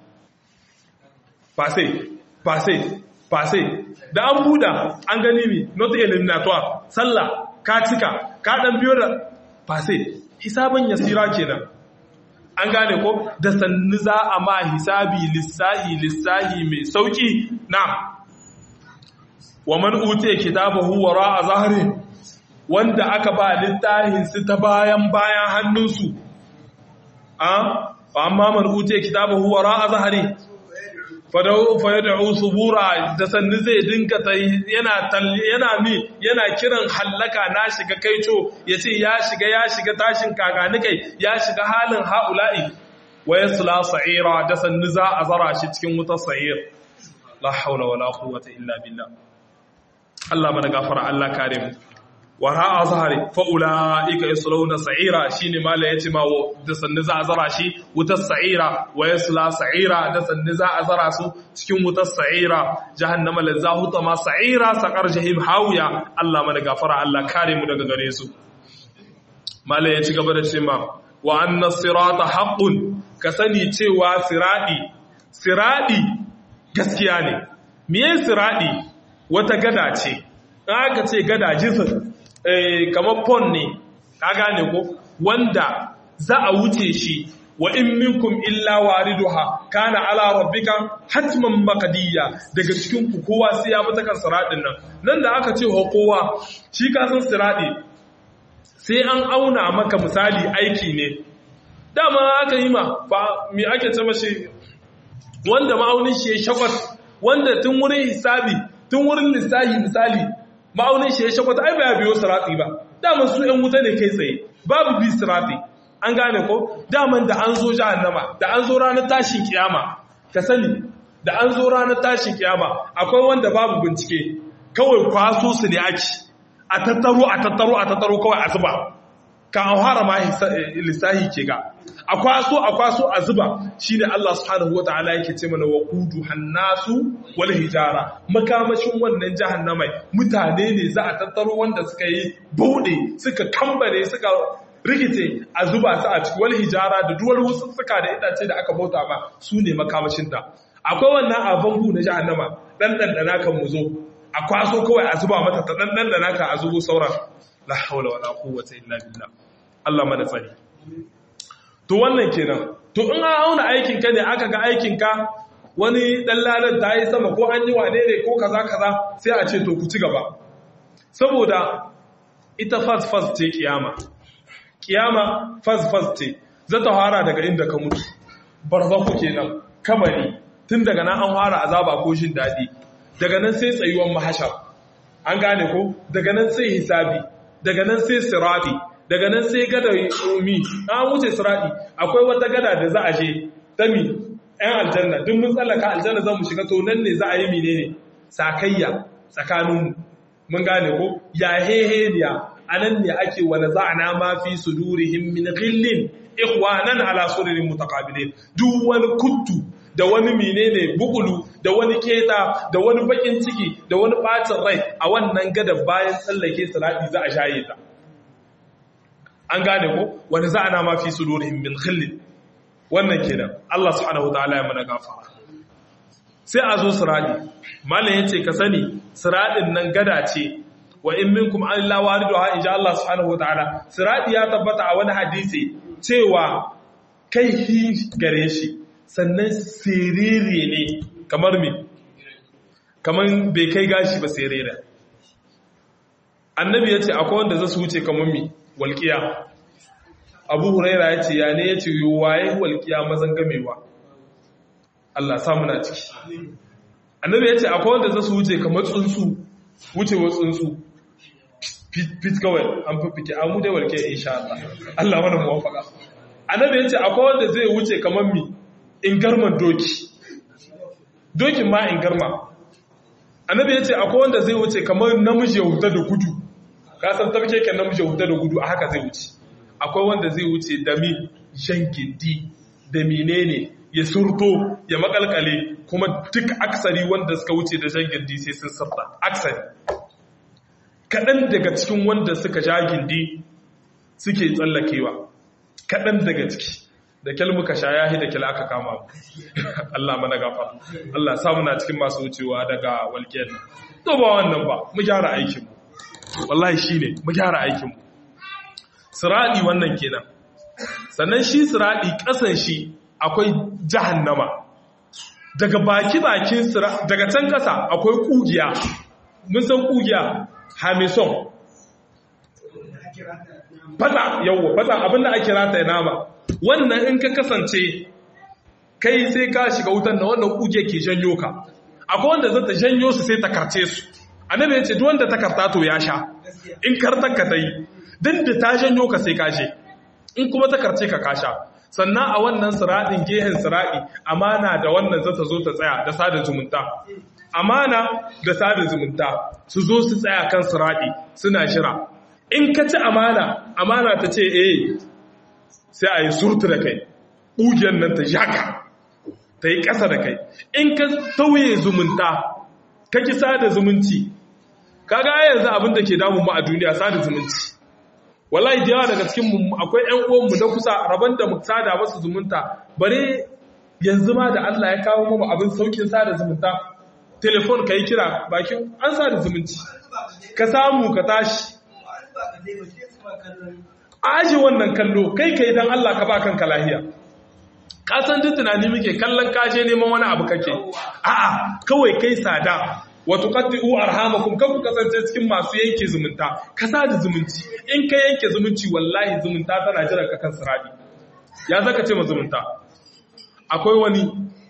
fase fase fase da an buɗa an gani mi not eliminatoire sallah ka cika ka ɗan biyo da fase hisabin yasira kenan an gane ko da sannu za a ma hisabi lissahi lissahi mai sauki na wa man utiya kitabahu wara a zahri wanda aka ba littafin su ta bayan bayan hannunsu a amma man utiya kitabahu wara a zahri fa yad'u subura da sannu zai dinka yana yana mi yana kiran hallaka na shiga kaico yace ya shiga ya shiga tashin kagani kai ya shiga halin haula'i wa yasla sa'ira da sannu za a zara shi cikin wutar sa'ir la haula wala quwwata illa billah Allah mana gafara Allah kare mu wara a zahari fa'ula'ika ya sulauna sa'ira shi ne mala ya ce ma da sannu za a zara shi wutar sa'ira wa ya sula sa'ira da sannu za a zara su cikin wutar sa'ira jahannama la za huta ma sa'ira saƙar jahim hauya Allah mana gafara Allah kare mu daga gare su mala ya ci gaba da ce ma wa anna sirata haqqun ka sani cewa siradi siradi gaskiya ne miye siradi wata gada ce aka ce gada jisir kamar pon ne ka gane ko wanda za a wuce shi wa in minkum illa wariduha kana ala rabbika hatman maqdiya daga cikin ku kowa sai ya bi kan siradin nan nan da aka ce ho kowa shi ka san siradi sai an auna maka misali aiki ne dama aka yi ma fa me ake ce mashi wanda ma'aunin shi ya shakwas wanda tun wurin hisabi tun wurin lissahi misali ma'aunin shi ya shakwata ai ba ya biyo sirati ba daman su ‘yan wuta ne kai tsaye babu bi sirati an gane ko daman da an zo jahannama da an zo ranar tashin kiyama ka sani da an zo ranar tashin kiyama akwai wanda babu bincike kawai kwaso su ne ake a tattaro a tattaro a tattaro kawai a zuba ka an fara ma lissahi ke ga a kwaso a kwaso a zuba shi ne Allah subhanahu wa ta'ala yake ce mana wa kudu hannasu wal hijara makamashin wannan jahannamai mutane ne za a tattaro wanda suka yi bauɗe suka kambare suka rikice a zuba su a ciki wal hijara da duwar wasu suka da itace da aka bauta ma su ne makamashinta akwai wannan abangu na jahannama dan dandana kan mu zo a kwaso kawai a zuba mata ta dan dandana ka a zubo sauran la haula wala quwwata illa billah Allah mana tsari to wannan kenan to in an auna aikin ka ne aka ga aikin ka wani dan lalar ta yi sama ko an yi wane ne ko kaza kaza sai a ce to ku ci gaba saboda ita fast fast ce kiyama kiyama fast fast ce za ta fara daga inda ka mutu barzaku kenan kamari tun daga nan an fara azaba ko jin daɗi daga nan sai tsayuwan mahashar an gane ko daga nan sai hisabi daga nan sai sirati daga nan sai gada mi an wuce sirati akwai wata gada da za a je ta mi ɗan aljanna duk mun tsallaka aljanna za mu shiga to nan ne za a yi menene sakayya tsakaninmu mun gane ko ya heheniya a nan ne ake wani za'ana ma fi sudurihim min ghillin ikhwanan ala sururin mutaqabilin duk wani kuttu da wani menene bugulu da wani keta da wani bakin ciki da wani bacin rai a wannan gadan bayan tsallake salati za a shaye ta an gane ko wani za ana ma fi sudurihim min khillin wannan kenan Allah subhanahu wataala ya mana gafara sai a zo siradi malam yace ka sani siradin nan gada ce wa in minkum an la wariduha insha Allah subhanahu wataala siradi ya tabbata a wani hadisi cewa kai hi gare shi sannan siriri ne kamar me kamar bai kai gashi ba sirira annabi yace akwai wanda zasu wuce kamar me walqiya abu huraira ya ce ya ne ya ce waye walƙiya mazan gamewa Allah samu na ciki annabi ya ce akwai wanda za su wuce kamar tsuntsu wucewa tsuntsu fit kawai an fifike an mude walƙiya insha Allah Allah mana muwafaka annabi ya ce akwai wanda zai wuce kamar mi in garman doki dokin ma in garma annabi ya ce akwai wanda zai wuce kamar namiji ya huta da gudu ka san tafke kan namiji ya huta da gudu a haka zai wuce akwai wanda zai wuce da mi jan gindi da menene ya surto ya makalkale kuma duk aksari wanda suka wuce da jan gindi sai sun sarta aksari kaɗan daga cikin wanda suka ja gindi suke tsallakewa kaɗan daga ciki da kyal muka sha yahi da kyal aka kama mu Allah mana gafa Allah samu na cikin masu wucewa daga walƙiyar to ba wannan ba mu gyara aikinmu wallahi shine mu gyara aikinmu siradi wannan kenan sannan shi siradi kasan shi akwai jahannama daga baki bakin daga can kasa akwai kugiya mun san kugiya hamison fata yawo fata abinda ake rata ya nama wannan in ka kasance kai sai ka shiga wutan da wannan kugiya ke janyo ka akwai wanda zata janyo su sai ta karce su annabi ya ce duk wanda ta karta to ya sha in kartar ka ta yi din da ta janyo ka sai kashe in kuma ta karce ka kasha sannan a wannan siraɗin gehen siraɗi amana da wannan za ta zo ta tsaya da sada zumunta amana da sada zumunta su zo su tsaya kan siraɗi suna shira in ka ci amana amana ta ce eh sai a yi surtu da kai ƙugiyar nan ta jaka ta yi ƙasa da kai in ka tauye zumunta ka ki sada zumunci kaga yanzu abin da ke damu mu a duniya sada zumunci wallahi da yawa daga cikin mu akwai ƴan uwan mu na kusa raban da mu sada masu zumunta bare yanzu ma da Allah ya kawo mu abin saukin sada zumunta telefon kai kira bakin an sada zumunci ka samu ka tashi aji wannan kallo kai kai dan Allah ka ba kanka lahiya ka san duk tunani muke kallon kaje neman wani abu kake a'a kawai kai sada wa tuqatti'u arhamakum kan ku kasance cikin masu yanke zumunta ka sada zumunci in ka yanke zumunci wallahi zumunta tana jiran ka kan sirabi ya zaka ce ma zumunta akwai wani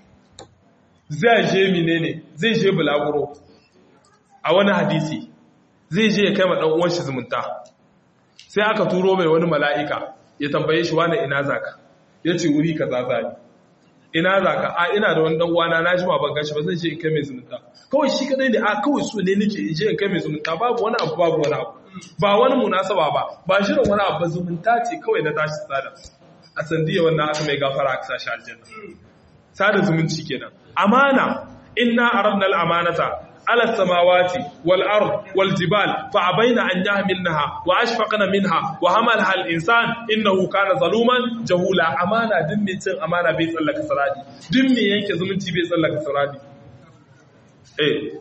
zai je menene zai je bulaguro a wani hadisi zai je ya kai ma dan uwan shi zumunta sai aka turo mai wani mala'ika ya tambaye shi wani ina zaka yace wuri kaza zani ina za ka a ina da wani dan uwana na ji ma ban gashi ba zan je in kai mai zumunta kawai shi kadai ne a kawai so ne nake in je in kai mai zumunta babu wani abu babu wani abu ba wani munasaba ba ba shirin wani abu ba zumunta ce kawai na tashi sada a sandiya wannan aka mai gafara aka sashi aljanna sada zumunci kenan amana inna aradna al-amanata على السماوات والأرض والجبال فأبين أن يحملنها وأشفقن منها وحملها الإنسان إنه كان ظلوما جهولا أمانة دمي تن أمانة بيت الله كسرادي دمي ينك زمنتي بيت الله كسرادي إيه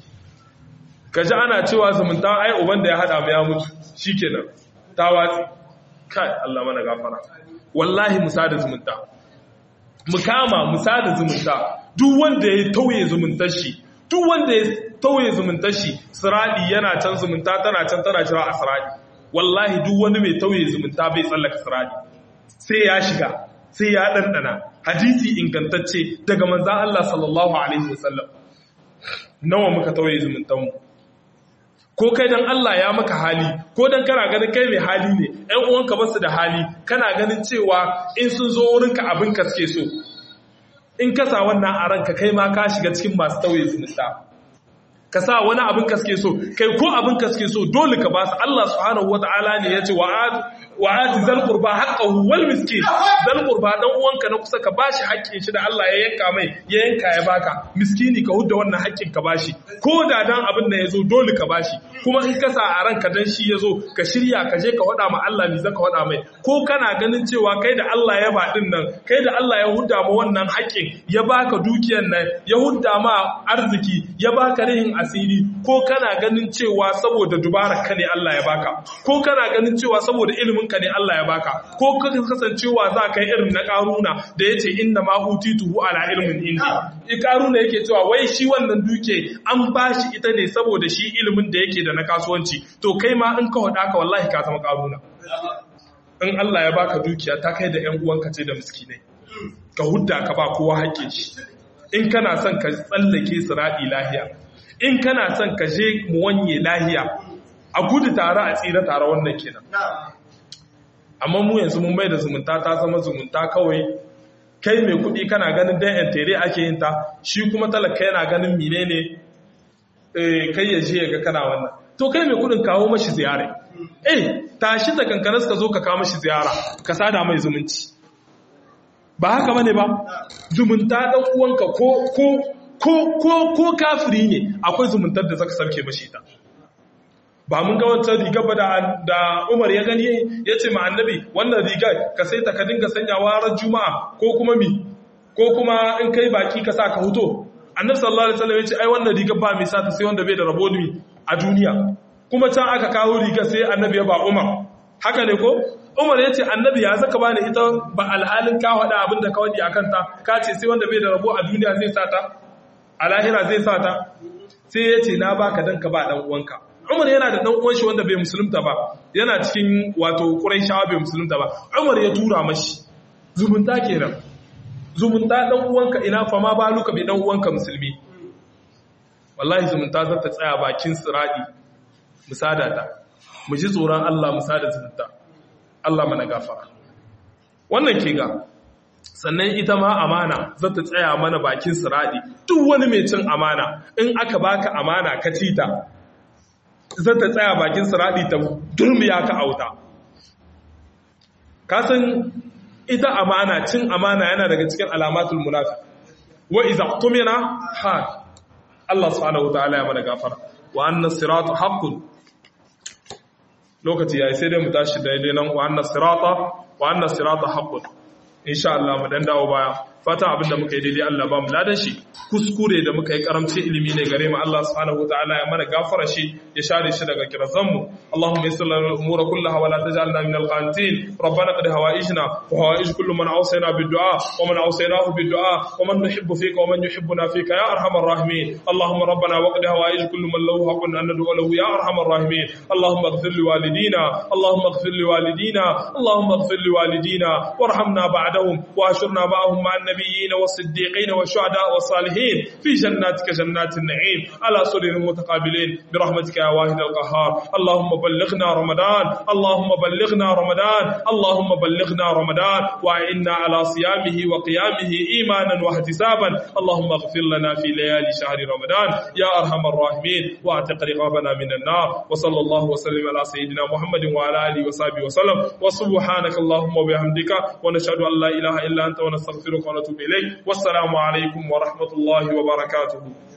kaji ana cewa zumunta ai uban da ya hada mu ya mutu shikenan ta watsi kai Allah mana gafara wallahi musa da zumunta mu kama musa da zumunta duk wanda ya tauye zumuntar shi duk wanda ya tauye zumuntar shi siradi yana can zumunta tana can tana jira a siradi wallahi duk wani mai tauye zumunta bai tsallaka siradi sai ya shiga sai ya ɗanɗana hadisi ingantacce daga manzan Allah sallallahu alaihi wasallam nawa muka tauye zumuntanmu ko kai dan Allah ya maka hali ko dan kana ganin kai mai hali ne ƴan uwanka basu da hali kana ganin cewa in sun zo wurinka abin ka suke so in ka sa wannan a ranka kai ma ka shiga cikin masu tauye zumunta ka sa wani abin ka suke so kai ko abin ka suke so dole ka ba su Allah subhanahu wata'ala ne ya ce wa wa ati zal qurba haqqahu wal miskin zal qurba dan uwanka na kusa ka bashi haƙƙin shi da Allah ya yanka mai ya yanka ya baka miskini ka hudda wannan haƙƙin ka bashi ko da dan abin da yazo dole ka bashi kuma in ka sa a ranka dan shi yazo ka shirya ka je ka wada ma Allah ni zaka wada mai ko kana ganin cewa kai da Allah ya ba din nan kai da Allah ya hudda ma wannan haƙƙin ya baka dukiyar nan ya hudda ma arziki ya baka rihin asiri ko kana ganin cewa saboda dubara ka ne Allah ya baka ko kana ganin cewa saboda ilimin ka ne Allah ya baka ko ka kasancewa za ka yi irin na karuna da yace inna ma utituhu ala ilmin indi karuna yake cewa wai shi wannan duke an bashi ita ne saboda shi ilimin da yake da na kasuwanci to kai ma in ka hada ka wallahi ka zama karuna in Allah ya baka dukiya ta kai da ƴan uwanka ce da miskinai ka hudda ka ba kowa haƙƙin shi in kana son ka tsallake siradi lahiya in kana son ka je mu wanye lahiya a gudu tare a tsira tare wannan kenan amma mu yanzu mun mai da zumunta ta zama zumunta kawai kai mai kuɗi kana ganin dan yan tere ake yin ta shi kuma talaka yana ganin menene kai ya je ga kana wannan to kai mai kuɗin kawo mashi ziyara eh tashi da kankanas ka zo ka kawo mashi ziyara ka sada mai zumunci ba haka bane ba zumunta dan uwanka ko ko ko ko ko kafiri ne akwai zumuntar da zaka sarke mashi ta ba mun ga wata riga ba da Umar ya gani ya ce ma annabi wannan riga ka sai ta ka dinga sanyawa ran juma'a ko kuma mi ko kuma in kai baki ka sa ka huto annabi sallallahu alaihi wasallam ya ce ai wannan riga ba mai sa ta sai wanda bai da rabo ni a duniya kuma can aka kawo riga sai annabi ya ba Umar haka ne ko Umar ya ce annabi ya zaka bani ita ba alhalin ka faɗa abin da ka wadi akan ta ka ce sai wanda bai da rabo a duniya zai sa ta a lahira zai sa ta sai ya ce na baka dan ka ba dan uwanka Umar yana da dan uwan shi wanda bai musulunta ba yana cikin wato Quraishawa bai musulunta ba Umar ya tura mashi zumunta kenan zumunta dan uwanka ina fa ma baluka bai dan uwanka musulmi wallahi zumunta za ta tsaya bakin siradi musada ta mu ji tsoron Allah musada zumunta Allah mana gafara wannan ke ga sannan ita ma amana za ta tsaya mana bakin siradi duk wani mai cin amana in aka baka amana ka ci ta zai ta tsaya bakin siraɗi ta durmiya ka auta kasan ita amana cin amana yana daga cikin alamatul munafi wa iza tumina ha Allah subhanahu wataala ya mana gafara wa anna sirata haqqun lokaci yayi sai dai mu tashi daidai nan wa anna sirata wa anna sirata haqqun insha Allah mu dan dawo baya fatan abin da muka yi daidai Allah ba mu ladan shi kuskure da muka yi karamci ilimi ne gare mu Allah subhanahu wataala ya mana gafara shi ya share shi daga kirazan mu Allahumma yassir lana al-umura kullaha wa la taj'alna min al-qanitin rabbana qad hawaijna wa hawaij kullu man awsayna bid-du'a wa man awsaynahu bid-du'a wa man nuhibbu fika wa man yuhibbuna fika ya arhamar rahimin Allahumma rabbana wa qad hawaij kullu man lahu haqqun an nad'u lahu ya arhamar rahimin Allahumma ighfir li walidina Allahumma ighfir li walidina Allahumma ighfir li walidina warhamna ba'dahum wa ashurna ma'ahum ma'an النبيين والصديقين والشهداء والصالحين في جناتك جنات النعيم على سرر متقابلين برحمتك يا واحد القهار اللهم بلغنا رمضان اللهم بلغنا رمضان اللهم بلغنا رمضان وإنا على صيامه وقيامه إيمانا واحتسابا اللهم اغفر لنا في ليالي شهر رمضان يا أرحم الراحمين واعتق رقابنا من النار وصلى الله وسلم على سيدنا محمد وعلى آله وصحبه وسلم وسبحانك اللهم وبحمدك ونشهد أن لا إله إلا أنت ونستغفرك ونتوب إليك والسلام عليكم ورحمة الله وبركاته